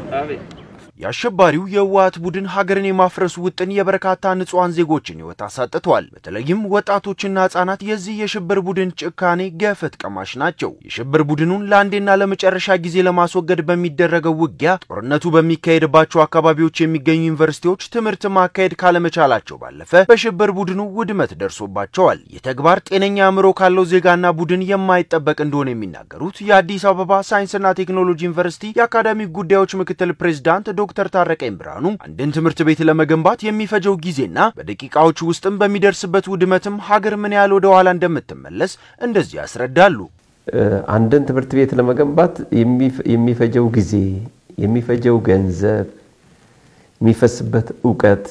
የአሸባሪው የህወሓት ቡድን ሀገርን የማፍረሱ ውጥን የበርካታ ንጹሐን ዜጎችን ህይወት አሳጥቷል። በተለይም ወጣቶችና ህጻናት የዚህ የሽብር ቡድን ጭካኔ ገፈት ቀማሽ ናቸው። የሽብር ቡድኑን ለአንዴና ለመጨረሻ ጊዜ ለማስወገድ በሚደረገው ውጊያ ጦርነቱ በሚካሄድባቸው አካባቢዎች የሚገኙ ዩኒቨርሲቲዎች ትምህርት ማካሄድ ካለመቻላቸው ባለፈ በሽብር ቡድኑ ውድመት ደርሶባቸዋል። ይህ ተግባር ጤነኛ አእምሮ ካለው ዜጋና ቡድን የማይጠበቅ እንደሆነ የሚናገሩት የአዲስ አበባ ሳይንስና ቴክኖሎጂ ዩኒቨርሲቲ የአካዳሚክ ጉዳዮች ምክትል ፕሬዝዳንት ዶክተር ታረቀኝ ብርሃኑ አንድን ትምህርት ቤት ለመገንባት የሚፈጀው ጊዜና በደቂቃዎች ውስጥም በሚደርስበት ውድመትም ሀገር ምን ያህል ወደ ኋላ እንደምትመለስ እንደዚህ ያስረዳሉ። አንድን ትምህርት ቤት ለመገንባት የሚፈጀው ጊዜ፣ የሚፈጀው ገንዘብ፣ የሚፈስበት እውቀት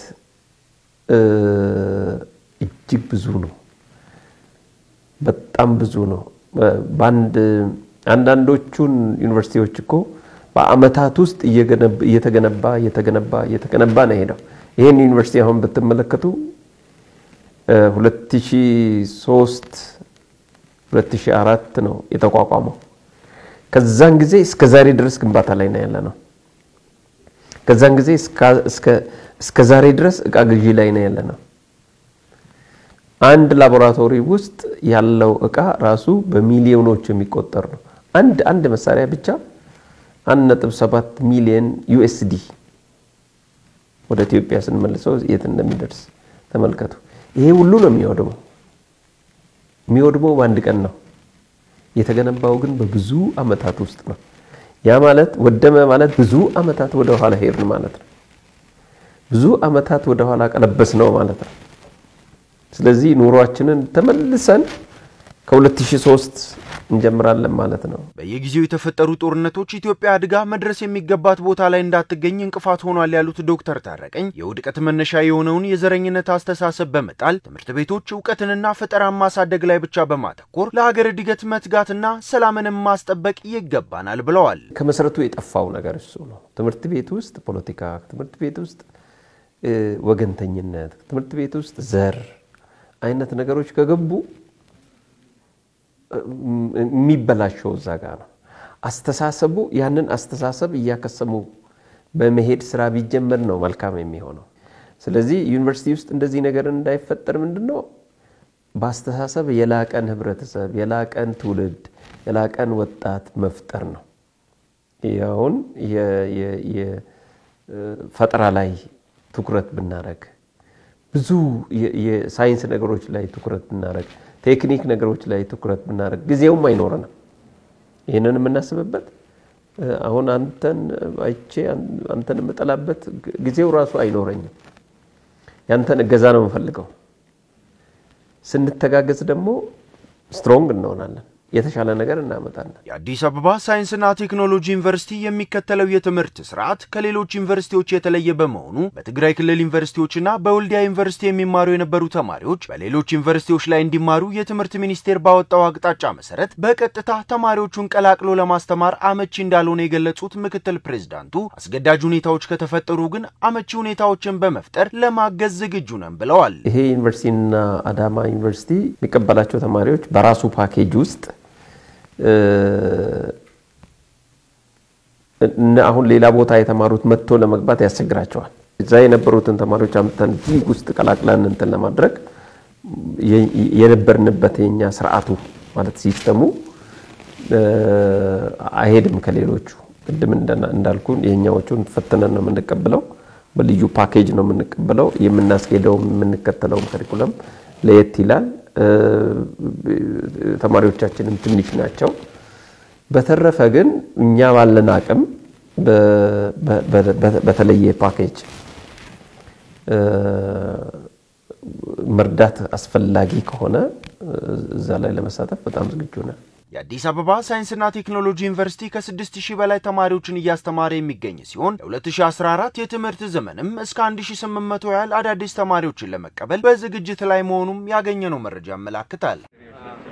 እጅግ ብዙ ነው። በጣም ብዙ ነው። በአንድ አንዳንዶቹን ዩኒቨርሲቲዎች እኮ በአመታት ውስጥ እየተገነባ እየተገነባ እየተገነባ ነው ሄደው። ይህን ዩኒቨርሲቲ አሁን ብትመለከቱ 2003 2004 ነው የተቋቋመው። ከዛን ጊዜ እስከ ዛሬ ድረስ ግንባታ ላይ ነው ያለ ነው። ከዛን ጊዜ እስከ ዛሬ ድረስ እቃ ግዢ ላይ ነው ያለ ነው። አንድ ላቦራቶሪ ውስጥ ያለው እቃ ራሱ በሚሊዮኖች የሚቆጠር ነው። አንድ አንድ መሳሪያ ብቻ 1.7 ሚሊዮን ዩኤስዲ ወደ ኢትዮጵያ ስንመልሰው የት እንደሚደርስ ተመልከቱ። ይሄ ሁሉ ነው የሚወድመው። የሚወድመው በአንድ ቀን ነው። የተገነባው ግን በብዙ አመታት ውስጥ ነው። ያ ማለት ወደመ ማለት ብዙ አመታት ወደ ኋላ ሄድን ማለት ነው። ብዙ አመታት ወደ ኋላ ቀለበስ ነው ማለት ነው። ስለዚህ ኑሯችንን ተመልሰን ከ2003 እንጀምራለን ማለት ነው። በየጊዜው የተፈጠሩ ጦርነቶች ኢትዮጵያ አድጋ መድረስ የሚገባት ቦታ ላይ እንዳትገኝ እንቅፋት ሆኗል ያሉት ዶክተር ታረቀኝ የውድቀት መነሻ የሆነውን የዘረኝነት አስተሳሰብ በመጣል ትምህርት ቤቶች እውቀትንና ፈጠራን ማሳደግ ላይ ብቻ በማተኮር ለሀገር እድገት መትጋትና ሰላምንም ማስጠበቅ ይገባናል ብለዋል። ከመሰረቱ የጠፋው ነገር እሱ ነው። ትምህርት ቤት ውስጥ ፖለቲካ፣ ትምህርት ቤት ውስጥ ወገንተኝነት፣ ትምህርት ቤት ውስጥ ዘር አይነት ነገሮች ከገቡ የሚበላሸው እዛ ጋር ነው። አስተሳሰቡ ያንን አስተሳሰብ እያከሰሙ በመሄድ ስራ ቢጀመር ነው መልካም የሚሆነው። ስለዚህ ዩኒቨርሲቲ ውስጥ እንደዚህ ነገር እንዳይፈጠር ምንድን ነው በአስተሳሰብ የላቀን ህብረተሰብ፣ የላቀን ትውልድ፣ የላቀን ወጣት መፍጠር ነው። ያውን የፈጠራ ላይ ትኩረት ብናደረግ ብዙ የሳይንስ ነገሮች ላይ ትኩረት ብናደረግ ቴክኒክ ነገሮች ላይ ትኩረት ብናደርግ ጊዜውም አይኖረንም። ይህንን የምናስብበት አሁን አንተን አይቼ አንተን የምጠላበት ጊዜው ራሱ አይኖረኝም። ያንተን እገዛ ነው የምፈልገው። ስንተጋገዝ ደግሞ ስትሮንግ እንሆናለን። የተሻለ ነገር እናመጣለን። የአዲስ አበባ ሳይንስና ቴክኖሎጂ ዩኒቨርሲቲ የሚከተለው የትምህርት ስርዓት ከሌሎች ዩኒቨርሲቲዎች የተለየ በመሆኑ በትግራይ ክልል ዩኒቨርሲቲዎችና በወልዲያ ዩኒቨርሲቲ የሚማሩ የነበሩ ተማሪዎች በሌሎች ዩኒቨርሲቲዎች ላይ እንዲማሩ የትምህርት ሚኒስቴር ባወጣው አቅጣጫ መሰረት በቀጥታ ተማሪዎቹን ቀላቅሎ ለማስተማር አመቺ እንዳልሆነ የገለጹት ምክትል ፕሬዝዳንቱ አስገዳጅ ሁኔታዎች ከተፈጠሩ ግን አመቺ ሁኔታዎችን በመፍጠር ለማገዝ ዝግጁ ነን ብለዋል። ይሄ ዩኒቨርሲቲና አዳማ ዩኒቨርሲቲ የሚቀበላቸው ተማሪዎች በራሱ ፓኬጅ ውስጥ አሁን ሌላ ቦታ የተማሩት መጥቶ ለመግባት ያስቸግራቸዋል። እዛ የነበሩትን ተማሪዎች አምጥተን ሊግ ውስጥ ቀላቅለን እንትን ለማድረግ የነበርንበት የኛ ስርዓቱ ማለት ሲስተሙ አይሄድም ከሌሎቹ። ቅድም እንዳልኩን የኛዎቹን ፈትነን ነው የምንቀበለው፣ በልዩ ፓኬጅ ነው የምንቀበለው። የምናስኬደውም የምንከተለውም ከሪኩለም ለየት ይላል። ተማሪዎቻችንም ትንሽ ናቸው። በተረፈ ግን እኛ ባለን አቅም በተለየ ፓኬጅ መርዳት አስፈላጊ ከሆነ እዛ ላይ ለመሳተፍ በጣም ዝግጁ ነን። የአዲስ አበባ ሳይንስና ቴክኖሎጂ ዩኒቨርሲቲ ከ6000 በላይ ተማሪዎችን እያስተማረ የሚገኝ ሲሆን ለ2014 የትምህርት ዘመንም እስከ 1800 ያህል አዳዲስ ተማሪዎችን ለመቀበል በዝግጅት ላይ መሆኑም ያገኘነው መረጃ ያመላክታል።